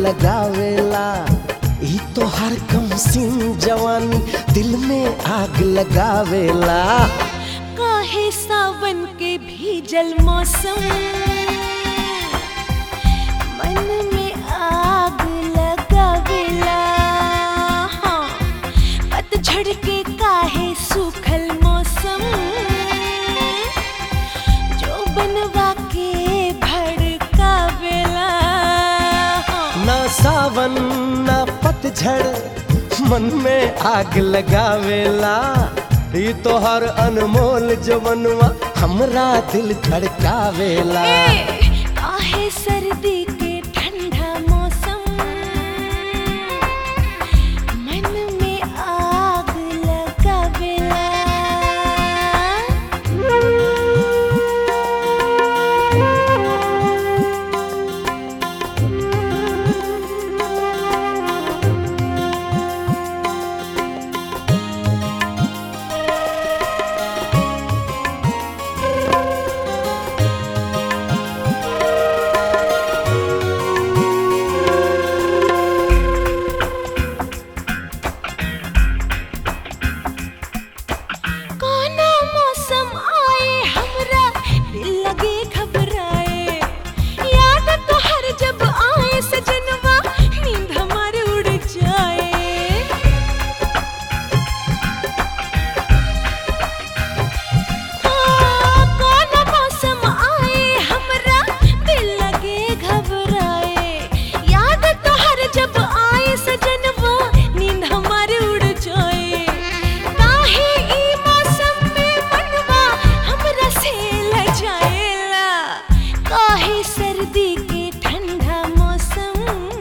लगावेला ई तो हर कम सिंह जवानी दिल में आग लगावेला काहे सावन के भीजल मौसम मन में आग लगावेला हाँ, पतझड़ के काहे सूखल मौसम जो बनवा के भड़कावेला हाँ, ना सावन ना पतझड़ मन में आग लगावेला ई तो हर अनमोल जवनवा हमरा दिल धड़कावेला ए, काहे सर्दी के ठंडा मौसम मन में आग लगावेला कौनो मौसम आए हमरा दिल लगे घबराए याद तो हर जब आए सजनवा नींद हमारे उड़ जाए हाँ, कौनो मौसम आए हमरा दिल लगे घबराए याद तो हर जब आए सजनवा नींद हमारे उड़ जाए काहे ई मौसम में मनवा हमरा से लजाएला काहे सर्दी के ठंडा मौसम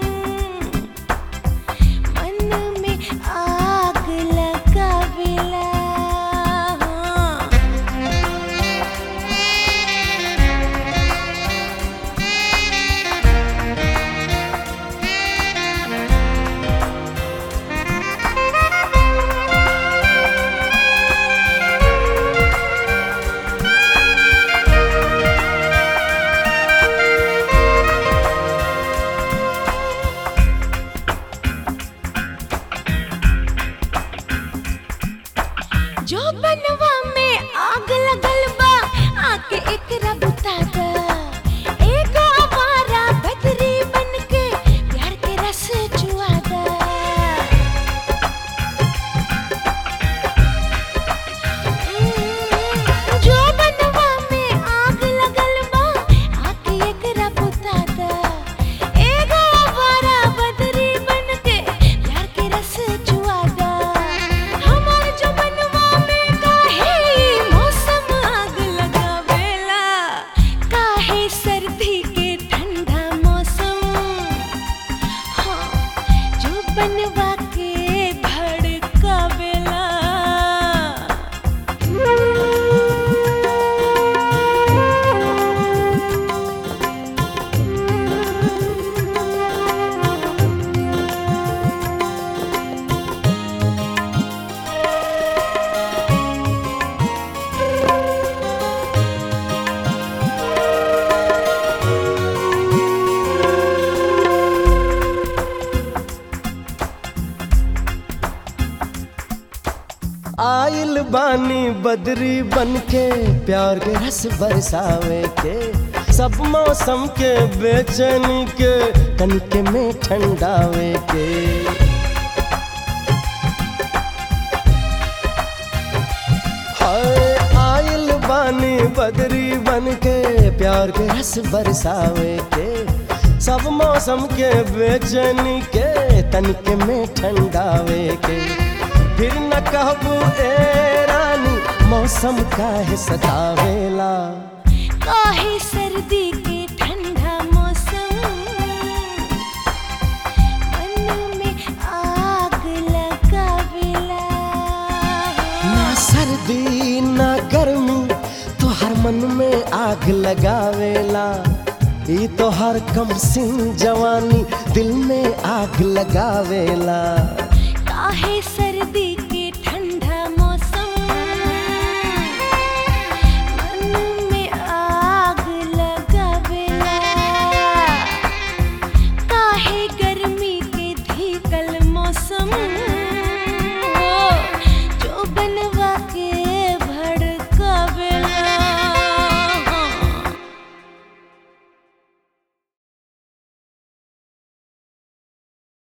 मन में आग लगावेला जो बनवा में आग लगल बा आके एकरा बुता दा एगो आवारा बदरी बनके प्यार के रस चुआ दा जो बनवा में आग लगल बा आके एकरा बुता दा एगो आवारा बदरी बनके प्यार के रस चुआ दा हमार जो बनवा में काहे मौसम आग लगावेला काहे सर्दी के ठंडा मौसम हाँ जो बनवा के भड़कावेला आइल बानी बदरी बनके प्यार के रस बरसावे के सब मौसम के बेचैनी के तनिके में ठंडावे के हाय आइल बानी बदरी बनके प्यार के रस बरसावे के सब मौसम के बेचैनी के तनिके में ठंडावे के फिर न कहबू ए रानी मौसम काहे सतावेला काहे सर्दी के ठंडा मौसम मन में आग लगावेला ना सर्दी ना गर्मी तो हर मन में आग लगावेला ई तो हर कम सिंह जवानी दिल में आग लगावेला काहे सर्दी